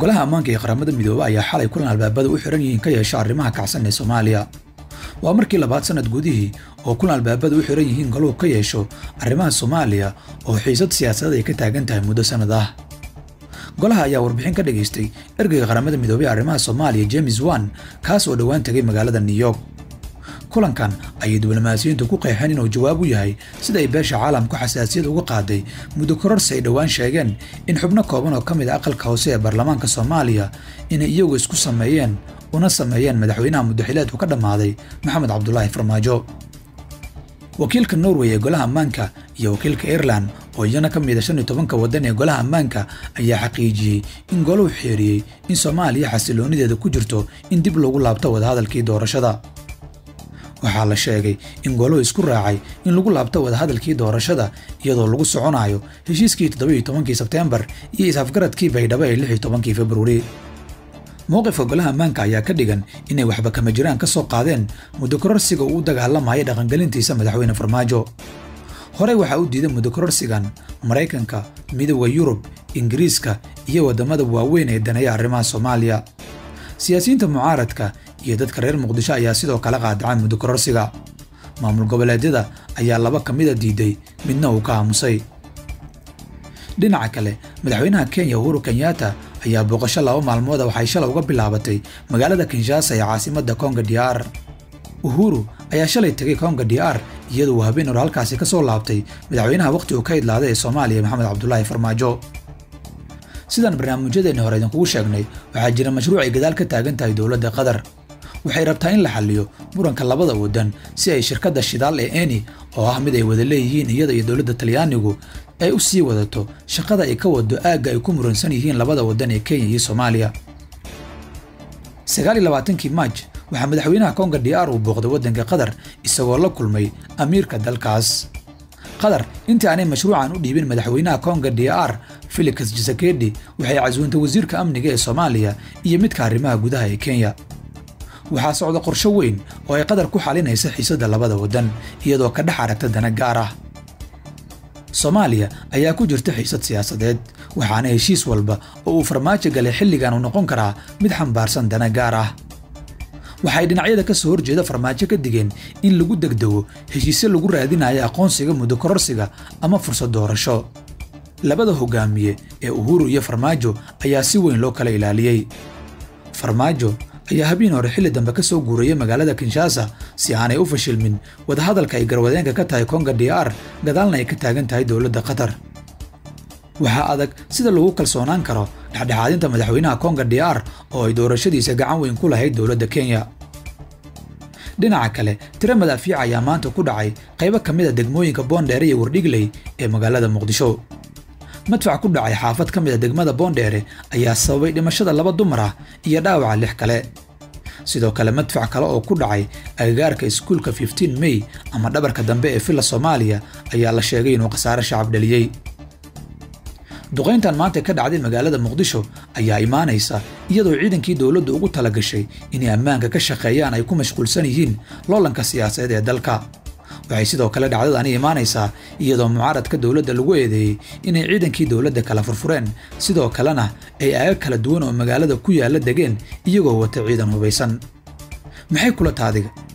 golaha ammaanka ee qaramada midoobe ayaa xalay kulan albaabada u xiran yihiin ka yeesha arrimaha kacsan ee soomaaliya waa markii labaad sannad gudihii oo kulan albaabada u xiran yihiin golahu ka yeesho arrimaha soomaaliya oo xiisad siyaasadeed ay ka taagan tahay muddo sannad ah golaha ayaa warbixin ka dhagaystay ergeyga qaramada midoobey ee arrimaha soomaaliya james wan kaas oo dhowaan tegay magaalada new york kulankan ayay diblomaasiyiintu ku qeexeen inuu jawaab u yahay sida ay beesha caalamku xasaasiyad uga qaaday muddo kororsi ay dhowaan sheegeen in xubno kooban oo ka mid a aqalka hoose ee baarlamaanka soomaaliya inay iyagu isku sameeyeen una sameeyeen madaxweynaha muddaxileedku ka dhammaaday maxamed cabdulaahi farmaajo wakiilka norway ee golaha ammaanka iyo wakiilka ireland oo iyana ka mid a shan iyo tobanka waddan ee golaha ammaanka ayaa xaqiijiyey in golahu xeeriyey in soomaaliya xasiloonideeda ku jirto in dib loogu laabto wadahadalkii doorashada waxaa la sheegay in golahu isku raacay in lagu laabto wadahadalkii doorashada iyadoo lagu soconayo heshiiskii toddobiiyo tobankii sebteembar iyo is-afgaradkii baydhabo ee lix iyo tobankii februari mowqifka golaha ammaanka ayaa ka dhigan inay waxba kama jiraan ka soo qaadeen muddo kororsiga uu u dagaalamaya dhaqangelintiisa madaxweyne farmaajo horey waxaa u diiday muddo kororsigan maraykanka midooda yurub ingiriiska iyo waddamada waaweyn ee daneeya arrimaha soomaaliya siyaasiyiinta mucaaradka iyo dadka reer muqdisho ayaa sidoo kale qaadacay muddo kororsiga maamul goboleedyada ayaa laba ka mida diiday midna uu ka aamusay dhinaca kale madaxweynaha kenya uhuru kenyatta ayaa booqasho laba maalmooda waxay shalay uga bilaabatay magaalada kinshasa ee caasimadda konga dr uhuru ayaa shalay tegay konga dr iyadoo uu habeen hor halkaasi ka soo laabtay madaxweynaha wakhti uu ka idlaaday ee soomaaliya maxamed cabdulaahi farmaajo sidaan barnaamijyadeenni hore idinkugu sheegnay waxaa jira mashruuc ay gadaal ka taagan tahay dowladda qatar waxay rabtaa in la xalliyo muranka labada waddan si ay shirkadda shidaal ee eni oo ah mid ay wada leeyihiin iyada iyo dowladda talyaanigu ay u sii wadato shaqada ay ka wado aagga ay ku muransan yihiin labada waddan ee kenya iyo soomaaliya sagaal iyo labaatankii maaj waxaa madaxweynaha konga dr uu booqday waddanka qatar isagoo la kulmay amiirka dalkaas qatar intii aanay mashruucan u dhiibin madaxweynaha konga dr felix jisekedi waxay casuuntay wasiirka amniga ee soomaaliya iyo midka arrimaha gudaha ee kenya waxaa socda qorsho weyn oo ay qatar ku xalinaysa xiisadda labada waddan iyadoo ka dhex aragta dana gaar ah soomaaliya ayaa ku jirta xiisad siyaasadeed waxaana heshiis walba oo uu farmaajo galay xilligan uu noqon karaa mid xambaarsan dana gaar ah waxay dhinacyada ka soo horjeeda farmaajo ka digeen in lagu degdego heshiisyo lagu raadinayo aqoonsiga muddo kororsiga ama fursad doorasho labada hogaamiye ee uhuru iyo farmaajo ayaa si weyn loo kala ilaaliyey farmaajo ayaa habeen hore xilli dambe ka soo guurayay magaalada kinshasa si aanay u fashilmin wadahadalka ay garwadeenka ka tahay konga dr gadaalna ay ka taagan tahay dowladda qatar waxaa adag sida lagu kalsoonaan karo dhexdhexaadinta madaxweynaha konga dr oo ay doorashadiisa gacan weyn ku lahayd dowladda kenya dhinaca kale tiro madaafiic ayaa maanta ku dhacay qaybo ka mid a degmooyinka boondheere iyo wardhigley ee magaalada muqdisho madfac ku dhacay xaafad ka mid a degmada boondheere ayaa sababay dhimashada laba dumar ah iyo dhaawaca lix kale sidoo kale madfac kale oo ku dhacay agagaarka iskuulka fiftiin mey ama dhabarka dambe ee villa soomaaliya ayaa la sheegay inuu khasaare shacab dhaliyey duqayntan maanta ka dhacday magaalada muqdisho ayaa imaanaysa iyadoo ciidankii dowladdu ugu tala gashay inay ammaanka ka shaqeeyaan ay ku mashquulsan yihiin loolanka siyaasadeed ee dalka waxay sidoo kale dhacdadani imaanaysaa iyadoo mucaaradka dowladda lagu eedeeyey inay ciidankii dowladda kala furfureen sidoo kalena ay aaga kala duwan oo magaalada ku yaalla degeen iyagoo wata ciidan hubaysan maxay kula taadiga